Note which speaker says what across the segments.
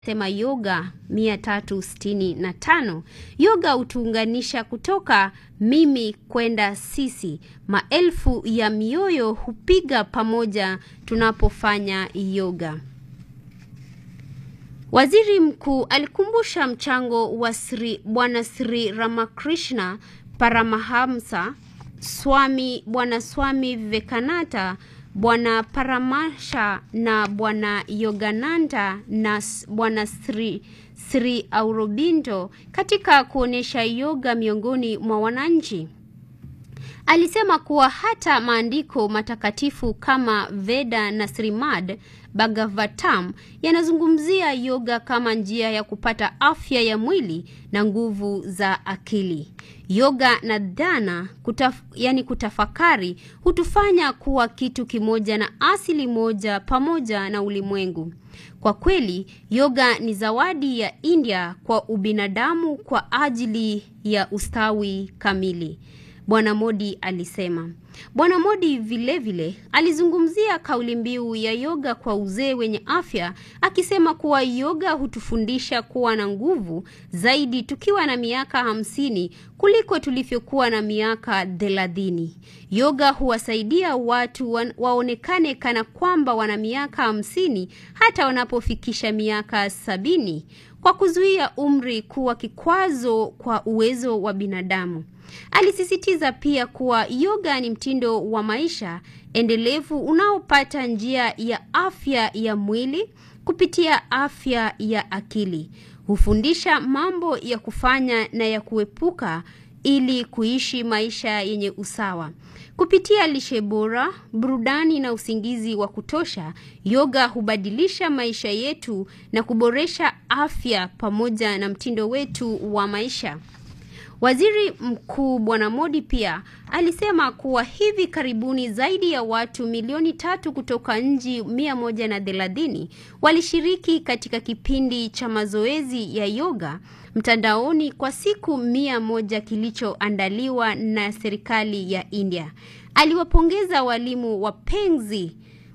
Speaker 1: sema yoga 365. Yoga hutuunganisha kutoka mimi kwenda sisi. Maelfu ya mioyo hupiga pamoja tunapofanya yoga. Waziri Mkuu alikumbusha mchango wa Sri Bwana Sri Ramakrishna Paramahamsa Swami Bwana Swami Vivekananda Bwana Paramasha na Bwana Yogananda na Bwana Sri Sri Aurobindo katika kuonyesha yoga miongoni mwa wananchi. Alisema kuwa hata maandiko matakatifu kama Veda na Srimad Bhagavatam yanazungumzia yoga kama njia ya kupata afya ya mwili na nguvu za akili. Yoga na dhana kutaf, yani kutafakari hutufanya kuwa kitu kimoja na asili moja pamoja na ulimwengu. Kwa kweli, yoga ni zawadi ya India kwa ubinadamu kwa ajili ya ustawi kamili. Bwana Modi alisema. Bwana Modi vilevile vile, alizungumzia kauli mbiu ya yoga kwa uzee wenye afya akisema kuwa yoga hutufundisha kuwa na nguvu zaidi tukiwa na miaka hamsini kuliko tulivyokuwa na miaka thelathini. Yoga huwasaidia watu wa, waonekane kana kwamba wana miaka hamsini hata wanapofikisha miaka sabini kwa kuzuia umri kuwa kikwazo kwa uwezo wa binadamu. Alisisitiza pia kuwa yoga ni mtindo wa maisha endelevu unaopata njia ya afya ya mwili kupitia afya ya akili. Hufundisha mambo ya kufanya na ya kuepuka ili kuishi maisha yenye usawa. Kupitia lishe bora, burudani na usingizi wa kutosha, yoga hubadilisha maisha yetu na kuboresha afya pamoja na mtindo wetu wa maisha. Waziri Mkuu Bwana Modi pia alisema kuwa hivi karibuni zaidi ya watu milioni tatu kutoka nchi mia moja na thelathini walishiriki katika kipindi cha mazoezi ya yoga mtandaoni kwa siku mia moja kilichoandaliwa na serikali ya India. Aliwapongeza walimu wapenzi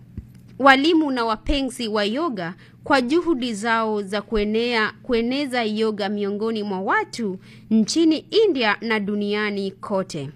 Speaker 1: walimu na wapenzi wa yoga kwa juhudi zao za kuenea, kueneza yoga miongoni mwa watu nchini India na duniani kote.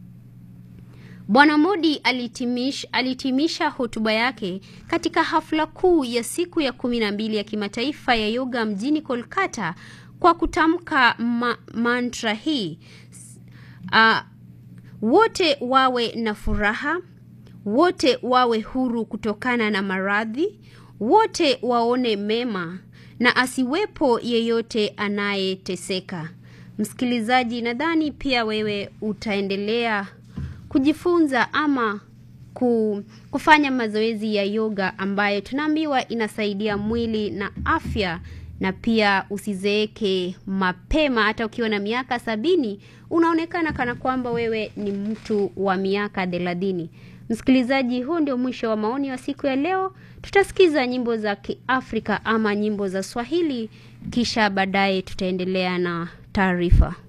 Speaker 1: Bwana Modi alitimisha, alitimisha hotuba yake katika hafla kuu ya siku ya kumi na mbili ya kimataifa ya yoga mjini Kolkata kwa kutamka ma, mantra hii uh, wote wawe na furaha wote wawe huru kutokana na maradhi, wote waone mema na asiwepo yeyote anayeteseka. Msikilizaji, nadhani pia wewe utaendelea kujifunza ama kufanya mazoezi ya yoga ambayo tunaambiwa inasaidia mwili na afya na pia usizeeke mapema. Hata ukiwa na miaka sabini unaonekana kana kwamba wewe ni mtu wa miaka thelathini. Msikilizaji, huu ndio mwisho wa maoni wa siku ya leo. Tutasikiza nyimbo za Kiafrika ama nyimbo za Swahili, kisha baadaye tutaendelea na taarifa.